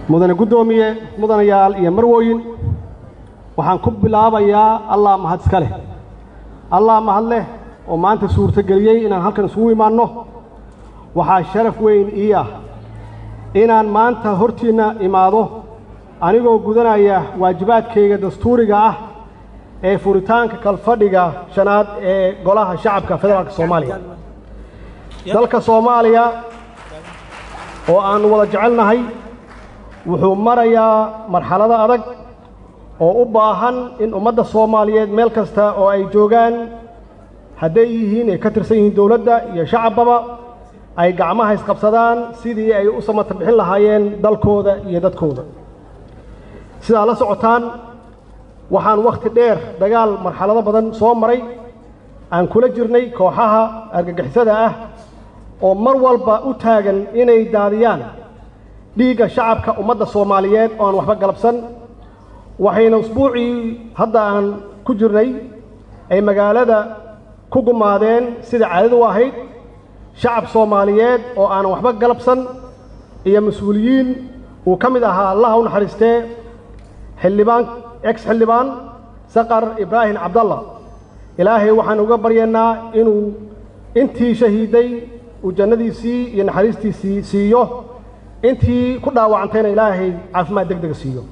mudane guddoomiye mudanayaal iyo marwooyin waxaan ku bilaabayaa allah mahad iska leh allah mahad leh oo maanta suurtogeliyey inaan halkan isugu imaanno waxaa sharaf weyn ii ah inaan maanta hortiinna imaado anigoo gudanaya waajibaadkayga dastuuriga ah ee furitaanka kalfadhiga shanaad ee golaha shacabka federaalka soomaaliya dalka soomaaliya oo aannu wada jecelnahay wuxuu marayaa marxalado adag oo u baahan in ummadda soomaaliyeed meel kasta oo ay joogaan hadday yihiin ay ka tirsan yihiin dowladda iyo shacabbaba ay gacmaha isqabsadaan sidii ay u samata bixin lahaayeen dalkooda iyo dadkooda sidaa la socotaan waxaan wakhti dheer dagaal marxalado badan soo maray aan kula jirnay kooxaha argagixisada ah oo mar walba u taagan inay daadiyaan dhiigga shacabka ummadda soomaaliyeed oo aan waxba galabsan waxayna usbuucii hadda aan ku jirnay ay magaalada ku gumaadeen sida caadadu ahayd shacab soomaaliyeed oo aanan waxba galabsan iyo mas-uuliyiin uu ka mid ahaa allaha u naxariistee xildhibaan ex xildhibaan saqar ibraahim cabdalla ilaahay waxaan uga baryaynaa inuu intii shahiiday uu jannadiisii iyo naxariistiisii siiyo intii ku dhaawacantayna ilaahay caafimaad deg dega siiyo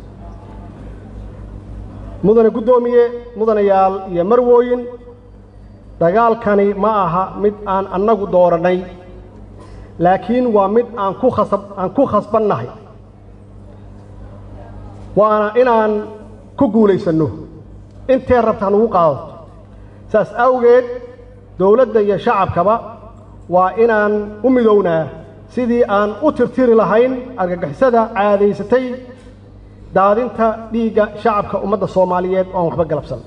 mudane guddoomiye mudanayaal iyo marwooyin dagaalkani ma aha mid aan annagu doorannay laakiin waa mid aan ku khasab aan ku khasbannahay waana inaan ku guulaysanno intee rabta hanugu qaadato saas awgeed dowladda iyo shacabkaba waa inaan u midownaa sidii aan u tirtiri lahayn argagixisada caadaysatay daadinta dhiigga shacabka ummadda soomaaliyeed oo aan waxba galabsan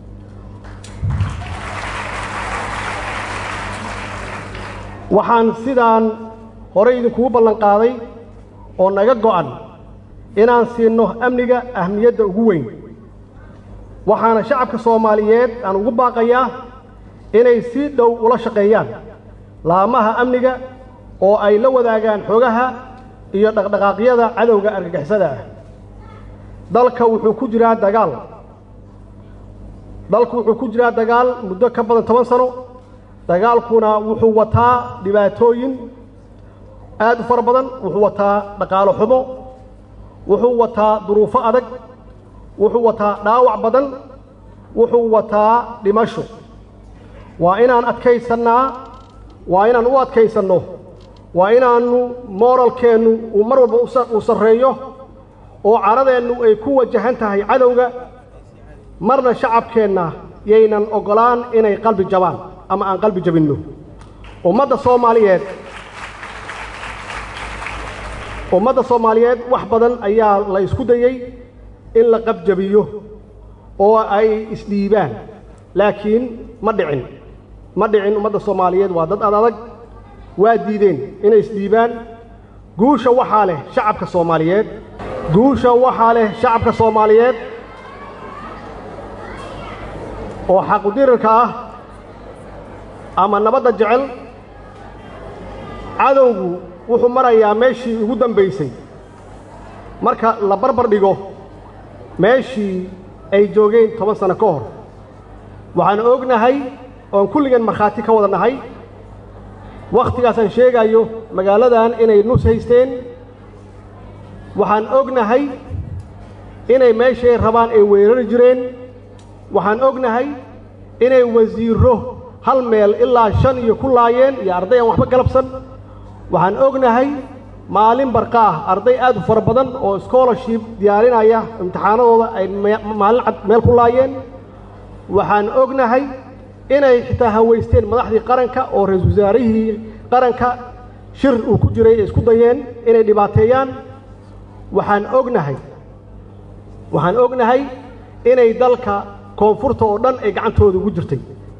waxaan sidaan horey idinkugu ballan qaaday oo naga go'an inaan siinno amniga ahmiyadda ugu weyn waxaana shacabka soomaaliyeed aan ugu baaqayaa inay si dhow ula shaqeeyaan laamaha amniga oo ay la wadaagaan xogaha iyo dhaqdhaqaaqyada cadowga argagixisada ah dalka wuxuu ku jiraa dagaal dalku wuxuu ku jiraa dagaal muddo ka badan toban sano dagaalkuna wuxuu wataa dhibaatooyin aad u fara badan wuxuu wataa dhaqaalo xumo wuxuu wataa duruufo adag wuxuu wataa dhaawac badan wuxuu wataa dhimasho waa inaan adkaysannaa waa inaan u adkaysanno waa inaannu mooralkeennu uu mar walba uu sarreeyo oo caradeennu ay ku wajahan tahay cadowga marna shacabkeenna yaynan oggolaan inay qalbi jabaan ama aan qalbi jabinno ummadda soomaaliyeed ummadda soomaaliyeed wax badan ayaa la isku dayey in la qabjabiyo oo ay isdhiibaan laakiin ma dhicin ma dhicin ummadda soomaaliyeed waa dad ad adag waa diideen inay isdhiibaan guusha waxaa leh shacabka soomaaliyeed guusha waxaa leh shacabka soomaaliyeed oo xaqudirarka ah ama nabadda jecel cadowgu wuxuu marayaa meeshii ugu dambaysay marka la barbar dhigo meeshii ay joogeen toban sano ka hor waxaan ognahay oon kulligeen markhaati ka wada nahay wakhtigaasaan sheegayo magaaladan inay nus haysteen waxaan ognahay inay meeshay rabaan ay weerari jireen waxaan ognahay inay wasiirro hal meel ilaa shan iyo ku laayeen iyo arday aan waxba galabsan waxaan ognahay maalin barqaah arday aad u fara badan oo scholarship diyaarinaya imtixaanadooda ay maalin cad meel ku laayeen waxaan ognahay inay xitaa hawaysteen madaxdii qaranka oo ra-iisul wasaarihii qaranka shir uu ku jiray ay isku dayeen inay dhibaateeyaan waxaan ognahay waxaan ognahay inay dalka koonfurta oo dhan ay gacantooda ugu jirtay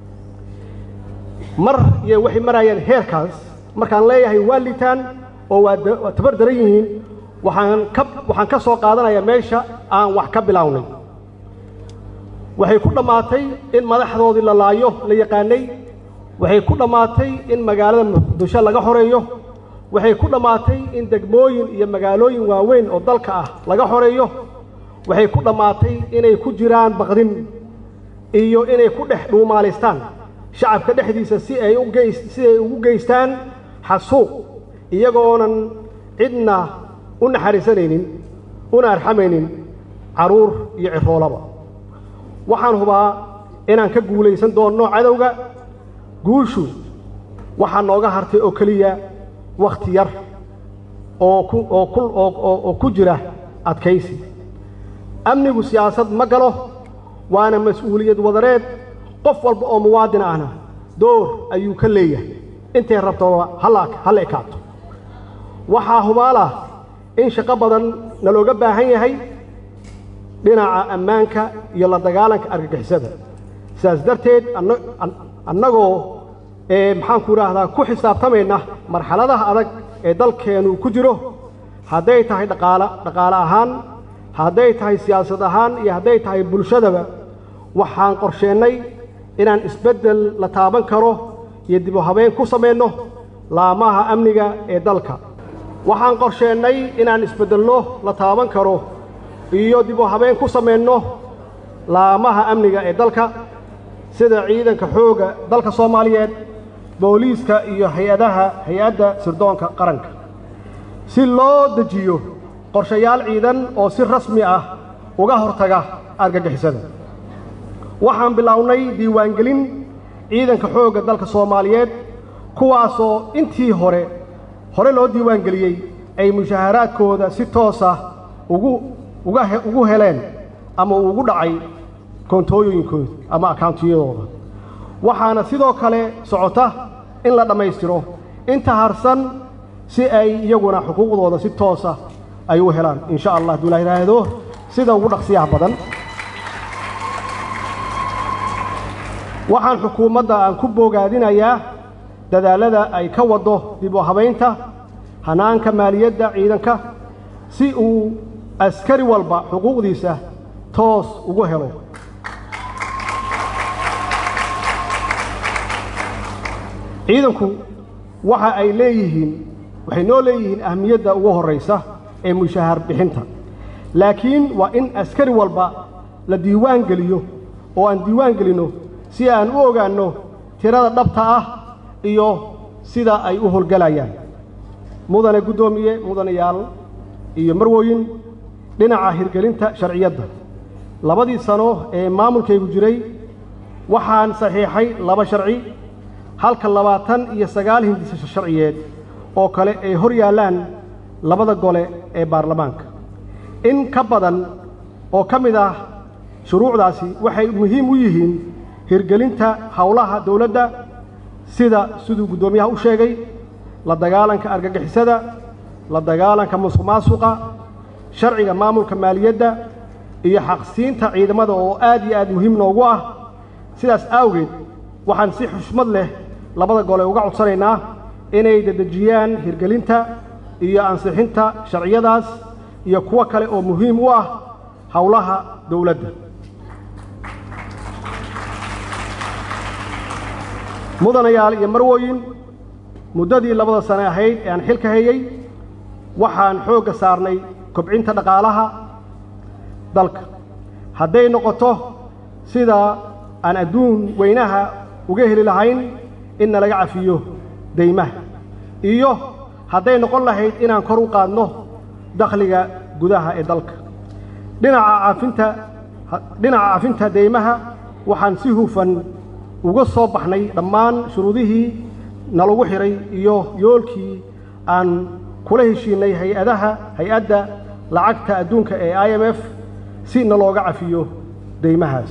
mar iyo waxay maraayeen heerkaas markaan leeyahay waa liitaan oo waa tabar daran yihiin waxaan ka waxaan ka soo qaadanayaa meesha aan wax ka bilownay waxay ku dhammaatay in madaxdoodii la laayo la yaqaanay waxay ku dhammaatay in magaalada muqdisho laga xoreeyo waxay ku dhammaatay in degmooyin iyo magaalooyin waaweyn oo dalka ah laga xoreeyo waxay ku dhammaatay inay ku jiraan baqdin iyo inay ku dhex dhuumaalaystaan shacabka dhexdiisa si ay u geys si ay ugu geystaan xasuuq iyagoonan cidna u naxariisanaynin una arxamaynin carruur iyo ciroolaba waxaan hubaa inaan ka guulaysan doonno cadowga guushu waxaa nooga hartay oo keliya wakhti yar oo ku oo ku oo ku jira adkaysi amnigu siyaasad ma galo waana mas-uuliyad wadareed qof walba oo muwaadin ahna door ayuu ka leeyahay intay rabtoba halla halla ekaato waxaa hubaalah in shaqo badan nalooga baahan yahay dhinaca ammaanka iyo la dagaalanka argagixisada sidaas darteed annagoo maxaanku idhaahdaa ku xisaabtamayna marxaladaha adag ee dalkeennu ku jiro hadday tahay dhaqaala dhaqaale ahaan hadday tahay siyaasad ahaan iyo hadday tahay bulshadaba waxaan qorsheennay inaan isbeddel la taaban karo iyo dib u habeen ku samayno laamaha amniga ee dalka waxaan qorsheennay inaan isbeddelno la taaban karo iyo dib u habeen ku samayno laamaha amniga ee dalka sida ciidanka xoogga dalka soomaaliyeed booliiska iyo hay-adaha hay-adda sirdoonka qaranka si loo dejiyo qorshayaal ciidan oo si rasmi ah uga hortaga argagixisada waxaan bilownay diiwaangelin ciidanka xoogga dalka soomaaliyeed kuwaasoo intii hore hore loo diiwaangeliyey ay mushaharaadkooda si toosa ugu uga ugu heleen ama ugu dhacay koontooyinkooda ama akauntiyadooda waxaana sidoo kale socota in la dhammaystiro inta harsan si ay iyaguna xuquuqdooda si toosa ay u helaan in sha allah hadduu la yidhaahdo sida ugu dhaqsiyaha badan waxaan xukuumadda aan ku boogaadinayaa dadaallada ay ka waddo dib u habaynta hanaanka maaliyadda ciidanka si uu askari walba xuquuqdiisa toos ugu helo ciidanku waxa ay leeyihiin waxay noo leeyihiin ahmiyadda ugu horraysa ee mushahar bixinta laakiin waa in askari walba la diiwaan geliyo oo aan diiwaan gelinno si aan u ogaanno tirada dhabta ah iyo sida ay u howlgelayaan mudane guddoomiye mudanayaal iyo marwooyin dhinaca hirgelinta sharciyadda labadii sano ee maamulkaygu jiray waxaan saxiixay laba sharci halka labaatan iyo sagaal hindisasho sharciyeed oo kale ay hor yaallaan labada gole ee baarlamaanka in ka badan oo ka mid ah shuruucdaasi waxay muhiim u yihiin hirgelinta howlaha dawladda sida siduu guddoomiyaha u sheegay la dagaalanka argagixisada la dagaalanka musuq maasuqa sharciga maamulka maaliyadda iyo xaqsiinta ciidamada oo aad iyo aad muhiim noogu ah sidaas awgeed waxaan si xushmad leh labada gole uga codsanaynaa inay dedejiyaan hirgelinta iyo ansixinta sharciyadaas iyo kuwo kale oo muhiim u ah howlaha dawladda mudanayaal iyo marwooyin muddadii labada sane ahayd ee aan xilka hayey waxaan xoogga saarnay kobcinta dhaqaalaha dalka hadday noqoto sida aan adduun weynaha uga heli lahayn in nalaga cafiyo deymaha iyo hadday noqon lahayd inaan kor u qaadno dakhliga gudaha ee dalka dhinaca caafinta dhinaca cafinta deymaha waxaan si hufan uga soo baxnay dhammaan shuruudihii nalagu xidhay iyo yoolkii aan kula heshiinay hay-adaha hay-adda lacagta adduunka ee i m f si nalooga cafiyo deymahaas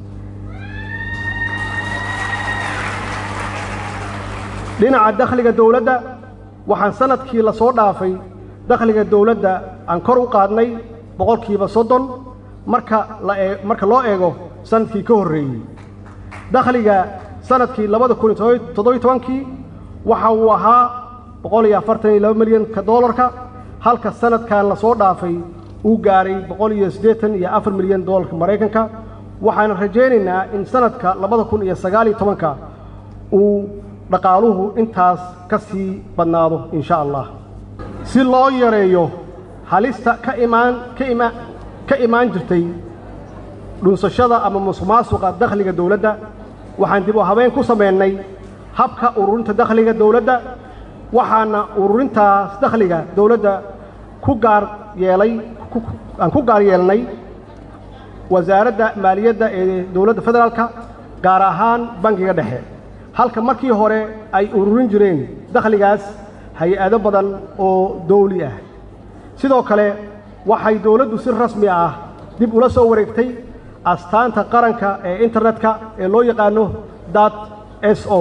dhinaca dakhliga dawladda waxaan sanadkii la soo dhaafay dakhliga dawladda aan kor u qaadnay boqolkiiba soddon marka laee marka loo eego sanadkii ka horreeyey dakhliga sanadkii labada kun iyo toddobiyo tobankii waxa uu ahaa boqol iyo afartan iyo laba milyanka doolarka halka sanadkan la soo dhaafay uu gaaray boqol iyo siddeetan iyo afar milyan doolarka maraykanka waxaan rajaynaynaa in sanadka labada kun iyo sagaal iyo tobanka uu dhaqaaluhu intaas ka sii badnaado insha allah si loo yareeyo halista ka imaan ka ima ka imaan jirtay dhunsashada ama musuqmaasuqa dakhliga dowladda waxaan dib u habeen ku samaynay habka ururinta dakhliga dowladda waxaana ururintaas dakhliga dowladda ku gaar yeelay aan ku gaar yeelnay wasaaradda maaliyadda ee dowladda federaalka gaar ahaan bangiga dhexe halka markii hore ay ururin jireen dakhligaas hay-ado badan oo dawli ah sidoo kale waxay dowladdu si rasmi ah dib ula soo wareegtay astaanta qaranka ee internetka ee loo yaqaano dat s o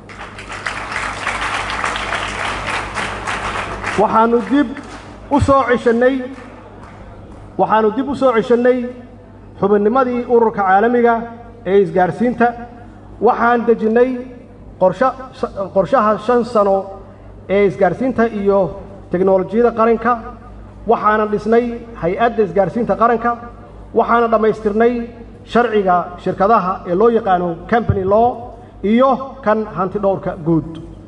waxaannu dib u soo ceshannay waxaannu dib u soo ceshannay xubinnimadii ururka caalamiga ee isgaarsiinta waxaan dejinnay qorsha qorshaha shan sano ee isgaarsiinta iyo teknolojiyadda qaranka waxaana dhisnay hay-adda isgaarsiinta qaranka waxaana dhammaystirnay sharciga shirkadaha ee loo yaqaano company law iyo kan hanti dhowrka guud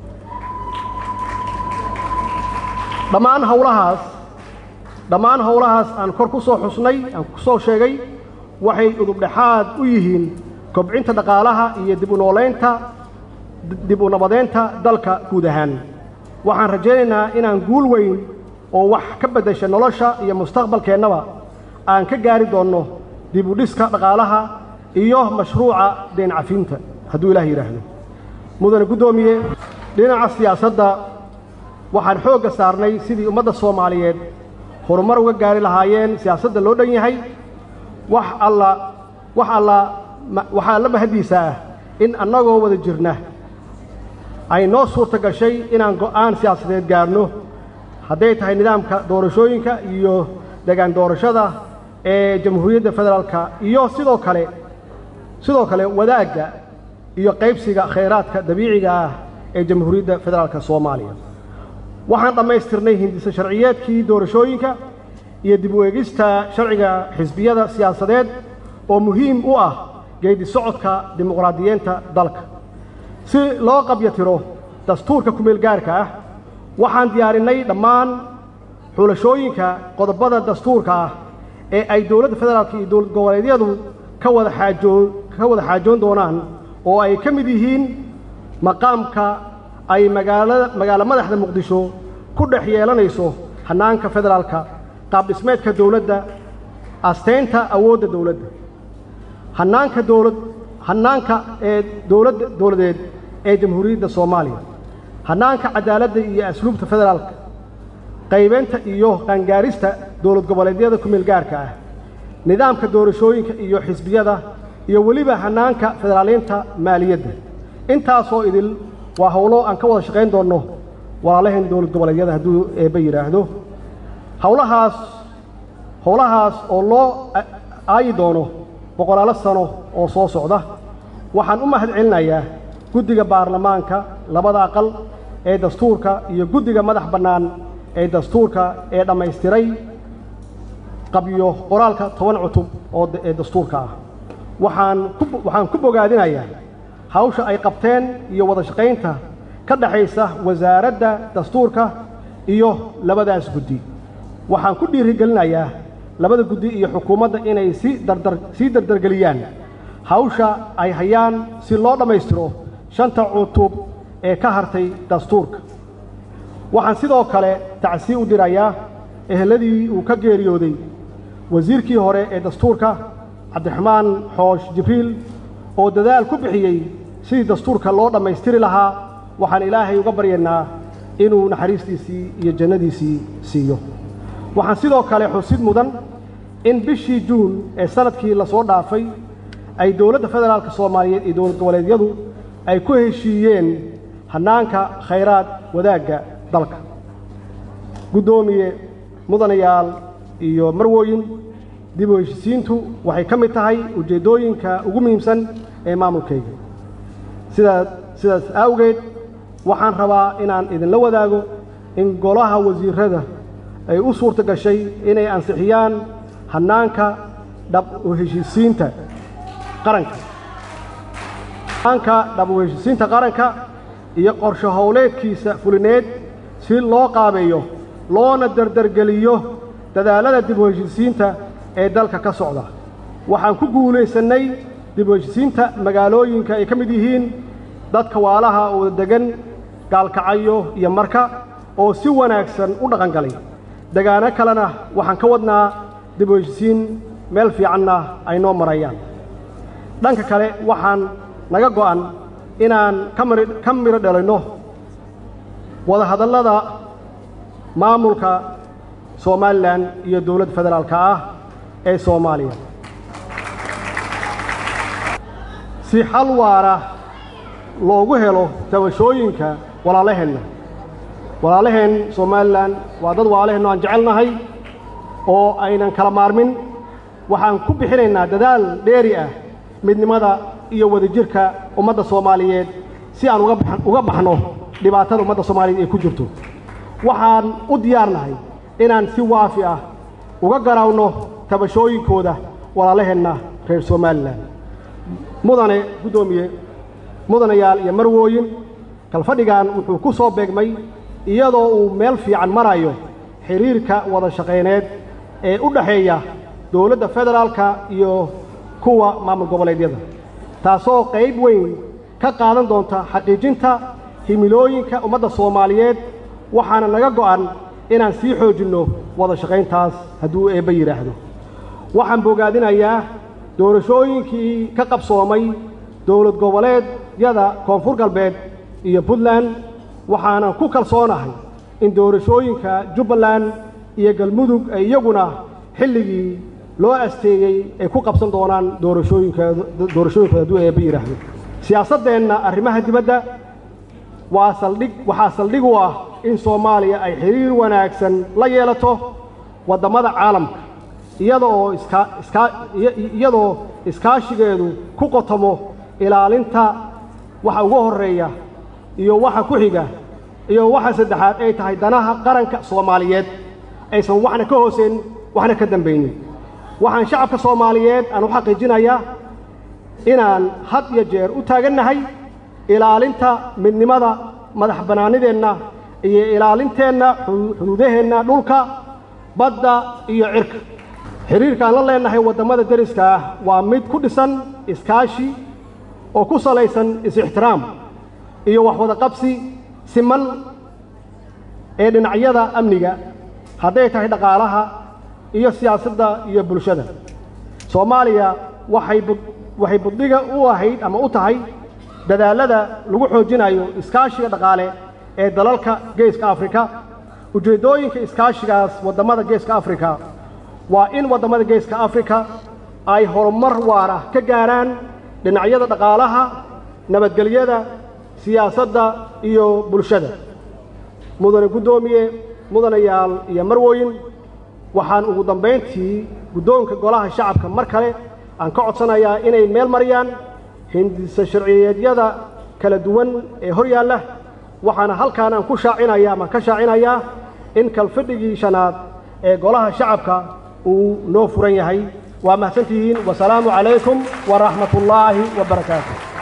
dhammaan howlahaas dhammaan howlahaas aan kor ku soo xusnay aan ku soo sheegay waxay udubdhexaad u yihiin kobcinta dhaqaalaha iyo dib u noolaynta dib u nabadeynta dalka guud ahaan waxaan rajaynaynaa inaan guul weyn oo wax ka beddesha nolosha iyo mustaqbalkeennaba aan ka gaari doonno dib u dhiska dhaqaalaha iyo mashruuca deen cafinta hadduu ilaah yidhaahdo mudane guddoomiye dhinaca siyaasadda waxaan xoogga saarnay sidii ummadda soomaaliyeed horumar uga gaari lahaayeen siyaasadda loo dhan yahay wax alla wax alla waxaa la mahaddiisa ah in annagoo wada jirna ay noo suurta gashay inaan go'aan siyaasadeed gaarno hadday tahay nidaamka doorashooyinka iyo degaan doorashada ee jamhuuriyadda federaalka iyo sidoo kale sidoo kale wadaagga iyo qaybsiga khayraadka dabiiciga ah ee jamhuuriyadda federaalka soomaaliya waxaan dhammaystirnay hindisa sharciyeedkii doorashooyinka iyo dib u eegista sharciga xisbiyada siyaasadeed oo muhiim u ah geedi socodka dimuqraadiyeenta dalka si loo qabyatiro dastuurka kumeel gaarka ah waxaan diyaarinnay dhammaan xulashooyinka qodobada dastuurka ah ee ay dowladda federaalka iyo dowlad goboleedyadu ka wada xaajoo ka wada xaajoon doonaan oo ay ka mid yihiin maqaamka ay magaalada magaalo madaxda muqdisho ku dhex yeelanayso hannaanka federaalka qaab dhismeedka dowladda asteynta awoodda dowladda hannaanka dowlad hannaanka ee dowladda dowladeed ee jamhuuriyadda soomaaliya hannaanka cadaaladda iyo asluubta federaalka qaybeynta iyo qaangaarista dowlad goboleedyada kumeel gaarka ah nidaamka doorashooyinka iyo xisbiyada iyo weliba hannaanka federaaliinta maaliyadda intaasoo idil waa howlo aan ka wada shaqayn doonno walaalaheen dowlad goboleedyada hadduu eebba yidhaahdo howlahaas howlahaas oo loo aayi doono boqolaalo sano oo soo socda waxaan u mahad celinayaa guddiga baarlamaanka labada aqal ee dastuurka iyo guddiga madax bannaan ee dastuurka ee dhammaystiray qabyo qoraalka toban cutub oo ee dastuurka ah waxaan ku waxaan ku bogaadinayaa hawsha ay qabteen iyo wada shaqaynta ka dhaxaysa wasaaradda dastuurka iyo labadaas guddi waxaan ku dhiirigelinayaa labada guddi iyo xukuumadda inay si dardar sii dardargeliyaan hawsha ay hayaan si loo dhammaystiro shanta cutub ee ka hartay dastuurka waxaan sidoo kale tacsii u dirayaa eheladii uu ka geeriyooday wasiirkii hore ee dastuurka cabdiraxmaan xoosh jibriil oo dadaal ku bixiyey sidii dastuurka loo dhammaystiri lahaa waxaan ilaahay uga baryaynaa inuu naxariistiisii iyo jannadiisii siiyo waxaan sidoo kale xusid mudan in bishii juun ee sanadkii lasoo dhaafay ay dowladda federaalka soomaaliyeed iyo dowlad goboleedyadu ay ku heshiiyeen hannaanka khayraad wadaagga dalka guddoomiye mudanayaal iyo marwooyin dib u heshisiintu waxay ka mid tahay ujeeddooyinka ugu muhiimsan ee maamulkayga sidaa sidaas awgeed waxaan rabaa inaan idinla wadaago in golaha wasiirrada ay u suurta gashay inay ansixiyaan hannaanka dhab u heshisiinta qaranka hannaanka dhab u heshisiinta qaranka iyo qorsho howleedkiisa fulineed si loo qaabeeyo loona dardargeliyo dadaallada dib u heshisiinta ee dalka ka socda waxaan ku guulaysannay dib u heshisiinta magaalooyinka ay ka mid yihiin dadka waalaha oo degan gaalkacayo iyo marka oo si wanaagsan u dhaqan galay degaano kalena waxaan ka wadnaa dib u heshisiin meel fiicanna ay noo marayaan dhanka kale waxaan naga go'an inaan ka midho dhalinno wadahadallada maamulka somalilan iyo dowladda federaalka ah ee soomaaliya si xal waara loogu helo tabashooyinka walaalaheenna walaalaheen somalilan waa dad walaalaheenno aan jecelnahay oo aynan kala maarmin waxaan ku bixinaynaa dadaal dheeri ah midnimada iyo wadajirka ummadda soomaaliyeed si aan uga baxno dhibaatada ummadda soomaaliyeed ay ku jirto waxaan u diyaarnahay inaan si waafi ah uga garaawno tabashooyinkooda walaalaheenna reer somalilan mudane guddoomiye mudanayaal iyo marwooyin kalfadhigan wuxuu ku soo beegmay iyadoo uu meel fiican marayo xidhiirka wada shaqayneed ee u dhaxeeya dowladda federaalka iyo kuwa maamul goboleedyada taasoo qayb weyn ka qaadan doonta xaqiijinta himilooyinka ummadda soomaaliyeed waxaana naga go'an inaan sii xoojinno wada shaqayntaas hadduu eebba yidhaahdo waxaan bogaadinayaa doorashooyinkii ka qabsoomay dowlad goboleedyada koonfur galbeed iyo puntland waxaanan ku kalsoonahay in doorashooyinka jubbaland iyo galmudug ay iyaguna xilligii loo asteeyey ay ku qabsan doonaan doorashooyinkooda hadduu eebba yidhaahdo siyaasaddeenna arrimaha dibadda waa saldhig waxaa saldhig u ah in soomaaliya ay xidhiir wanaagsan la yeelato waddamada caalamka iyada oo iskaa iskaa iyadoo iskaashigeedu ku qotomo ilaalinta waxa ugu horreeya iyo waxa ku xiga iyo waxa saddexaad ay tahay danaha qaranka soomaaliyeed aysan waxna ka hooseyn waxna ka dambaynin waxaan shacabka soomaaliyeed aan u xaqiijinayaa inaan had iyo jeer u taagannahay ilaalinta midnimada madax bannaanideenna iyo ilaalinteenna xuduudaheenna dhulka badda iyo cirka xidhiirkaan la leennahay waddamada deriska ah waa mid ku dhisan iskaashi oo ku salaysan is-ixtiraam iyo wax wada qabsi siman ee dhinacyada amniga hadday tahay dhaqaalaha iyo siyaasadda iyo bulshada soomaaliya waxay waxay buddiga u ahayd ama u tahay dadaallada lagu xoojinayo iskaashiga dhaqaale ee dalalka geeska afrika ujeeddooyinka iskaashigaas waddamada geeska afrika waa in waddamada geeska afrika ay horumar waara ka gaaraan dhinacyada dhaqaalaha nabadgelyada siyaasadda iyo bulshada mudane guddoomiye mudanayaal iyo marwooyin waxaan ugu dambayntii guddoonka golaha shacabka mar kale aan ka codsanayaa inay meel mariyaan hindisa sharciyeedyada kala duwan ee hor yaalla waxaana halkaan aan ku shaacinaya ama ka shaacinayaa in kalfadhigii shanaad ee golaha shacabka uu noo furan yahay waa mahadsantihiin wasalaamu calaykum waraxmat ullaahi wa barakaatu